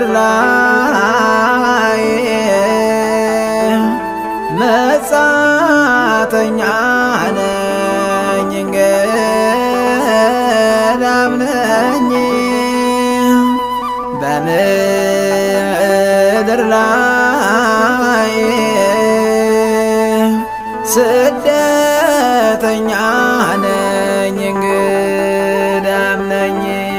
በምድር ላይ መጻተኛ ነኝ እንግዳም ነኝ በምድር ላይ ስደተኛ ነኝ እንግዳም ነኝ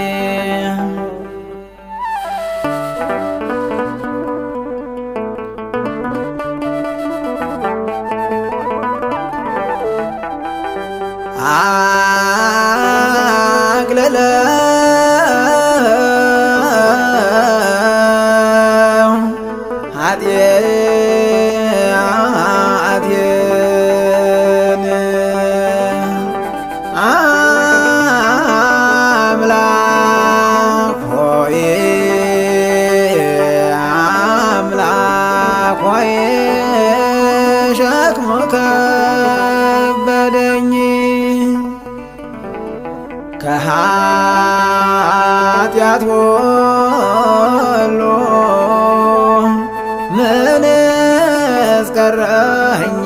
አግለለው ኃጢአቴን አምላክ ሆይ አምላክ ሆይ ሸክሙ ከበደኝ ከኃጢአት ሁሉ ምን እስቀረኝ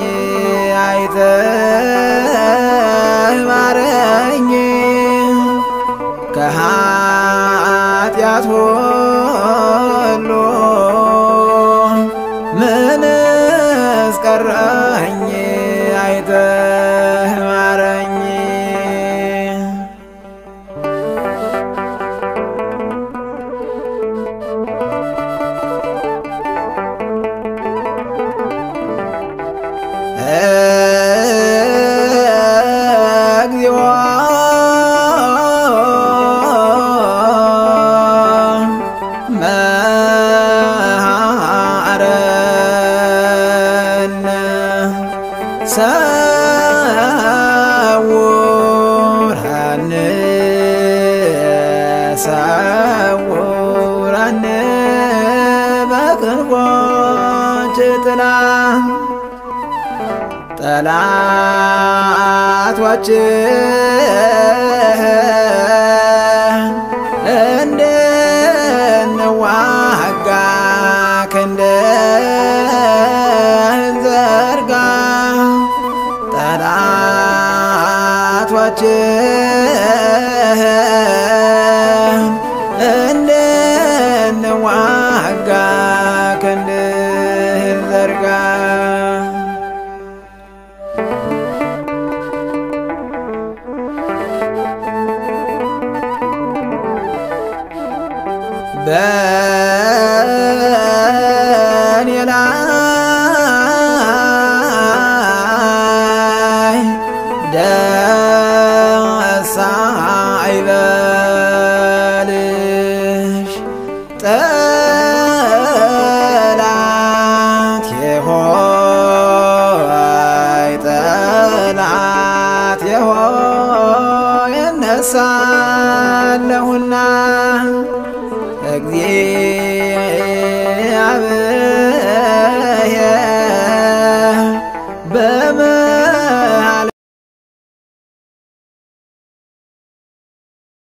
አይተህ ማረኝ ከኃጢአት ሁሉ ምን እስቀረኝ አይተህ ማረኝ እግዚኦ መሐረነ ሰውረን ሰውረን በክንፎች ጥላ ጠላቶችን እንድንዋጋ ክንድህን ዘርጋ ጠላቶችን እንድንዋጋ ክንድህን ዘርጋ በእኔ ላይ ደስ አይበልሽ ጠላት ሆይ ጠላት ሆይ እነሳለሁና እግዚኦ